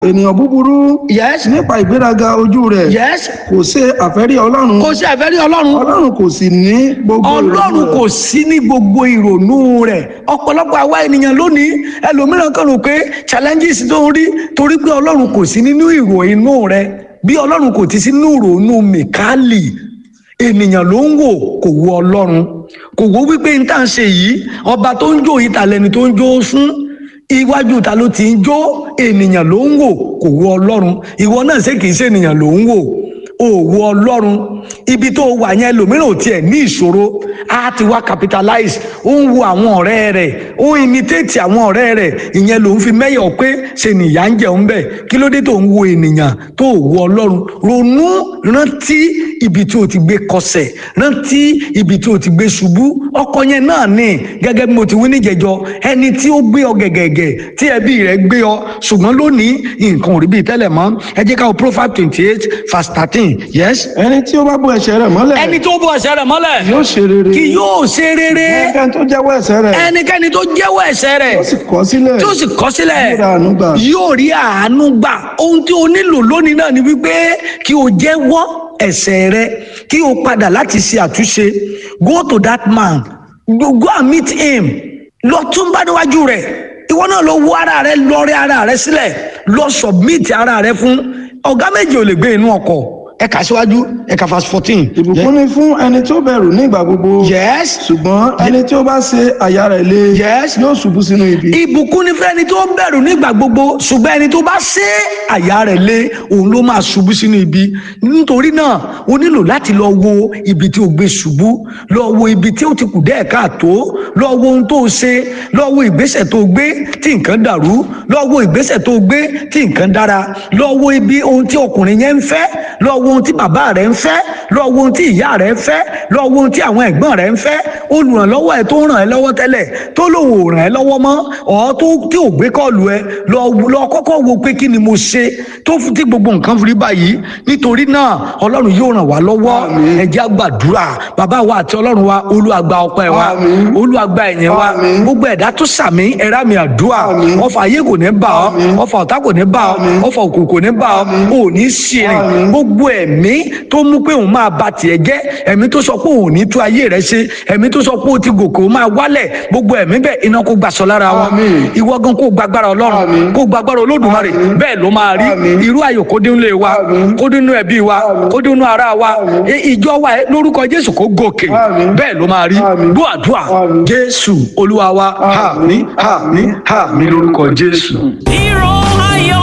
ènìyàn búburú yes nípa ìgbéraga ojú rẹ̀ yes kò ṣe àfẹ́rí ọlọ́run kò sí àfẹ́rí ọlọ́run ọlọ́run kò sì ní gbogbo ìrònú ọlọ́run rẹ̀. kò sí ní gbogbo ìrònú rẹ̀ ọ̀pọ̀lọpọ̀ àwa ènìyàn lónìí ẹlòmíràn kan rò pé challenges tó ń rí torí pé ọlọ́run kò sí nínú ìrònú rẹ̀ bí ọlọ́run kò ti sí nínú ìrònú mìkálì ènìyàn ló ń wò kò wo ọlọ́run kò wo wípé n tá à ń ṣe yìí ọba tó ń jó yìí ta lẹni tó ń jó fún iwájú ta ló ti ń jó ènìyàn ló ń wò kò wo ọlọ́run ìwọ náà ṣé kìí ṣe ènìyàn ló ń wò òwò ọlọ́run ibi tó wà yẹn lòmíràn ò tiẹ̀ ní ìṣòro á ti wá capitalize ó ń wo àwọn ọ̀rẹ́ rẹ̀ ó ń imitate àwọn ọ̀rẹ́ rẹ̀ ìyẹn ló ń fi mẹ́yọ̀ pé ṣe nìyà ń jẹun bẹ́ẹ̀ kí ló dé tó ń wo ènìyàn tó wo ọlọ́run ronú rántí ibi tí o ti gbé kọsẹ̀ rántí ibi tí o ti gbé ṣubú ọkọ yẹn náà ní gẹ́gẹ́ bí mo ti wí níjẹ̀jọ ẹni tí ó gbé ọ gẹ̀gẹ̀gẹ̀ tí ẹbí rẹ̀ gbé ọ ṣùgbọ́n lónìí nǹkan ò rí bíi tẹ́lẹ̀ mọ́ ẹ jẹ́ ká o Proverbs twenty eight verse thirteen yes ẹni tí ó bá bò ẹ̀ṣẹ̀ rẹ̀ mọ́lẹ̀ ẹni tó bọ ẹ̀ṣẹ̀ rẹ̀ mọ́lẹ̀ yóò ṣe rere kì yóò ṣe rere ẹnikẹ́ni tó jẹ́wọ́ ẹ̀ṣẹ̀ rẹ̀ ẹnikẹ́ni tó jẹ́wọ́ ẹ̀ṣẹ̀ rẹ̀ ó sì kọ̀ sílẹ̀ tí ó sì kọ̀ sílẹ̀ yóò ra àánú gbà. yóò rí àánú gbà ohun tí o nílò lónìí náà ni wípé kí o jẹ́wọ́ ẹ̀ṣẹ̀ rẹ kí o padà láti ṣe àtúnṣe go to that man go go and meet him lọ tún bá níwájú rẹ̀ ìwọ náà lọ wo ara rẹ lọ rẹ ara rẹ sílẹ̀ lọ submit ara rẹ fún ọ̀gá méjì ò lè gbé inú ọkọ̀ ẹ kà síwájú ẹ kà verse fourteen. ìbùkún ni fún ẹni tó bẹ̀rù ní ìgbà gbogbo yes ṣùgbọ́n ẹni tí ó bá ṣe àyà rẹ̀ lé Yes. yóò ṣubú sínú ibi ìbùkún ni fẹ́ni tó bẹ̀rù nígbà gbogbo ṣùgbọ́n ẹni tó bá ṣe àyà rẹ̀ lé òun ló máa ṣubú sínú ibi nítorí náà o nílò láti lọ wo ibi tí o gbé ṣubú lọ wo ibi tí o ti kù dẹ́ẹ̀ káàtó lọ wo ohun tó o ṣe lọ wo ìgbésẹ̀ tó o gbé tí nǹkan dàrú lọ wo ìgbésẹ̀ tó o gbé tí nǹkan dára lọ wo ibi ohun tí ọkùnrin yẹn ń fẹ́ lọ wo ohun tí bàbá rẹ̀ ń fẹ́ lọ wo ohun tí ìyá rẹ̀ ń fẹ́ lọ wo ohun tí àwọn ẹ̀gbọ́n rẹ̀ ń fẹ́ olùrànlọ́wọ́ ẹ̀ tó ń ràn ẹ́ lọ́wọ́ tẹ́lẹ̀ tó lòun ò ràn ẹ́ lọ́wọ́ mọ́ ọ̀ tó tí ò gbé kọ́ọ̀lù ẹ lọ lọ kọ́kọ́ wo pé kí ni mo ṣe tó fi tí gbogbo nǹkan fi rí báyìí nítorí náà ọlọ́run yóò ràn wá lọ́wọ́ ẹ jẹ́ á gbàdúrà bàbá wa àti ọlọ́run wa olúwa gba ọpẹ́ wa Àmín. olúwa gba ẹ̀yìn wa Àmín. gbogbo ẹ̀dá tó sàmì ẹ̀rá mi àdúrà Àmín. ọfà ayé kò ní bá ọ Àmín. ọfà ọ̀tá kò ní bá ọ Àmín. ọfà òkùnkùn kò ní bá ọ ò ní ṣìrìn Àmín. gbogbo ẹ̀mí tó mú pé òun máa ba tiẹ̀ jẹ́ ẹ̀mí tó sọ pé òun ò ní tú ayé rẹ ṣe ẹ̀mí tó sọ pé ó ti gòkè ó máa wálẹ̀ gbogbo ẹ̀mí bẹ́ẹ̀ iná kó gbàsọ lára wọn Àmín. ìwọ gan kó gbàgbára ọlọ́run Àmín. kó gbàgbára olódùmarè Àmín. bẹ́ẹ̀ ló máa rí Àmín. irú ayọ̀ kó dé nílé wa Àmín. kó dé nínú ẹbí wa Àmín. kó dé nínú ara wa Àmín. I- ìjọ wa ẹ, lórúkọ jésù kó gòkè Àmín. bẹ́ẹ̀ ló máa rí Àmín. gbọ́ àdúrà Àmín. jésù olúwa wa àmín àmín àmín lórúkọ jésù. Hero ayọ̀.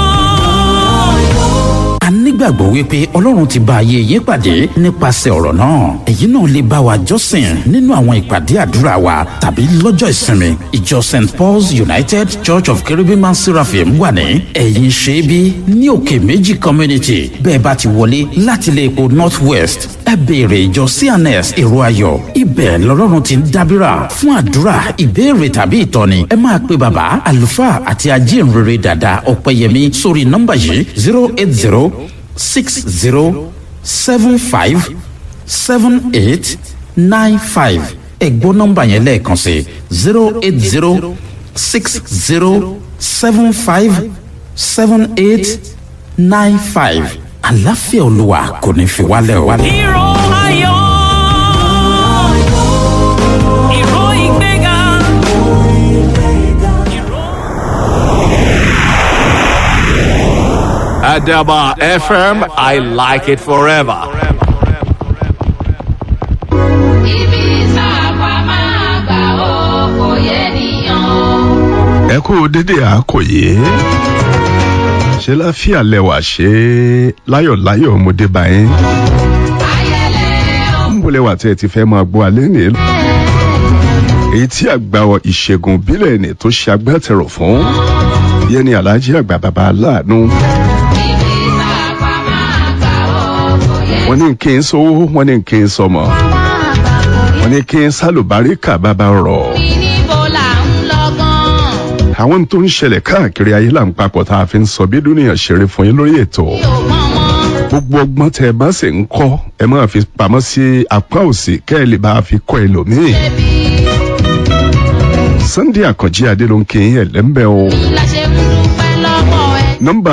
a nígbàgbọ́ wípé ọlọ́run ti bá ayé yín pàdé nípasẹ̀ ọ̀rọ̀ náà èyí náà lè bá wa jọ́sìn nínú àwọn ìpàdé àdúrà wa tàbí lọ́jọ́ ìsinmi ìjọ st paul's united church of cherubim and seraphim wà ní ẹ̀yìn ṣẹ́bí ní òkè méjì community bẹ́ẹ̀ bá ti wọlé láti ilé epo north west ẹ béèrè ìjọ cns èrò ayọ̀ ibẹ̀ lọ́lọ́run ti ń dábìrà fún àdúrà ìbéèrè tàbí ìtọ́ni ẹ máa pe bàbá àlùfáà àti ajínrere dàda ọ̀pẹ̀yẹmí sórí nọ́mbà yìí zero eight zero six zero seven five seven eight nine five ẹ gbọ́ nọ́mbà yẹn lẹ́ẹ̀kan sí zero eight zero six zero seven five seven eight nine five àlàáfíà olúwa kò ní fi wálẹ̀ o. Hero ayọ̀. Ìró ìgbéga. Adaba FM, I like it forever. ibi sáàpà máa gbà ó kò yé nìyàn. ẹ kú dédé àkòyé ṣe láfíà lẹwà ṣe láyọ̀láyọ̀ ọmọdé báyìí ayẹlẹ ń bọ̀ lẹwà tí ẹ ti fẹ́ máa gbọ́ alẹ́ nìyí èyí tí àgbà ìṣègùn bílẹ̀ ni tó ṣe agbátẹrù fún yẹn ni alhaji àgbà bàbá aláàánú ibi sáàpà máa gbà ó kò yé wọn ní kí n sówó wọn ní kí n sọmọ wọn ní kí n sálùbáríkà bàbá rọ mi níbo là ń lọ gan. àwọn tó ń ṣẹlẹ̀ káàkiri ayé là ń papọ̀ tá a fi ń sọ bí dúnìyàn ṣeré fún yín lórí ètò. mi ò mọ̀ mọ́. gbogbo ọgbọ́n tẹ ẹ bá sì ń kọ́ ẹ máa fi pamọ́ sí apá òsì kẹ́ ẹ lè bá a fi kọ́ ẹlòmíì. débi sunday àkànjí adé ló ń kí yín ẹ̀lẹ́mbẹ́ o. la ṣe ń dúpẹ́ lọ́wọ́ ẹ. nọ́mbà